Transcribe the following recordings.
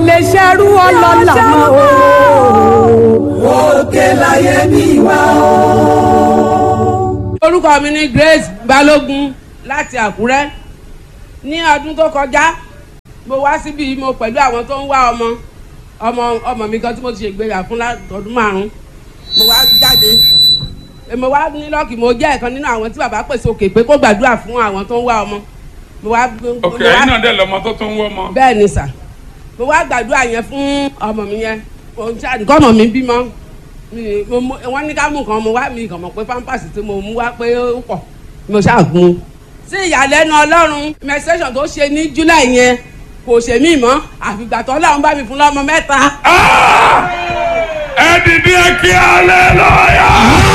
lè ṣerú ọlọ́lá mọ́ o. òkè láyé mi wá o. orúkọ mi ni Grace Balógun láti Àkúrẹ́ ní ọdún tó kọjá mo wá síbi mo pẹ̀lú àwọn tó ń wá ọmọ ọmọ ọmọ mi kan tí mo ti ṣègbéyà fún látọdún márùn mo wá jáde mo wá ní lọ́ọ̀kì mo jẹ́ ẹ̀kan nínú àwọn tí bàbá pèsè òkè pé kó gbàdúrà fún àwọn tó ń wá ọmọ mo wá ok ẹ̀yin náà dẹ̀ lọ́mọ tó tún wọ́ ọmọ. bẹ́ẹ̀ ni sà mo wá gbàdúrà yẹn fún ọmọ mi yẹn òun tí àdìgọ́ ọmọ mi bímọ mi- mo- mo- wọ́n ní ká mú nǹkan mo wá mi kàn mọ̀ pé pampers tí mo mú wá pé ó pọ̀ mo ṣàgùn. sí ìyàlẹ́nu ọlọ́run menstruation tó ṣe ní july yẹn kò ṣe mí mọ́ àfìgbà tó ọlọ́run bá mi fún lọ́mọ mẹ́ta. Ah! ẹ dìde kí aleluya.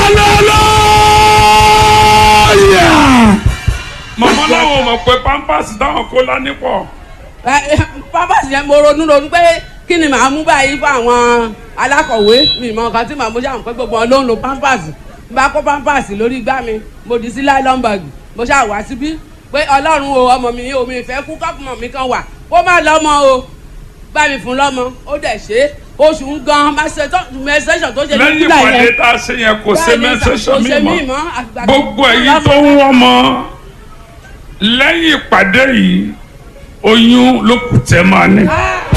aleluya. mọ̀mọ́ láwọn ò mọ̀ pé pampers táwọn kó lání pọ̀. Ẹ, ẹ, pampers yẹn mo ronú ronú pé kí ni màá mú báyìí fún àwọn alákọ̀wé mi mọ nǹkan tí màá mú ṣáà pé gbogbo wọn ló ń lo pampers n bá kó pampers lórí igbá mi mo dì sí nylon bag mo ṣáà wá síbí pé ọlọ́run o ọmọ mi o mi ìfẹ́ kú kọ́pùmọ̀ mi kan wà kó má lọ́mọ o bá mi fún lọ́mọ ó dẹ̀ ṣe é oṣù ń gan mẹsẹ̀sọ̀ tó ṣe ní lẹ́yìn july ìpàdé yẹn tá a ṣe yẹn kò ṣe Bẹ́ẹ̀ni sà, mẹ́sẹ̀sọ̀ kò mi ṣe mí mọ́ mọ́, àgbà tó gbogbo kú ẹ̀yin lọ́mọ. tó ń wọ́n mọ́ lẹ́yìn ìpàdé yìí oyún ló kù tẹ́ máa ní. Ah,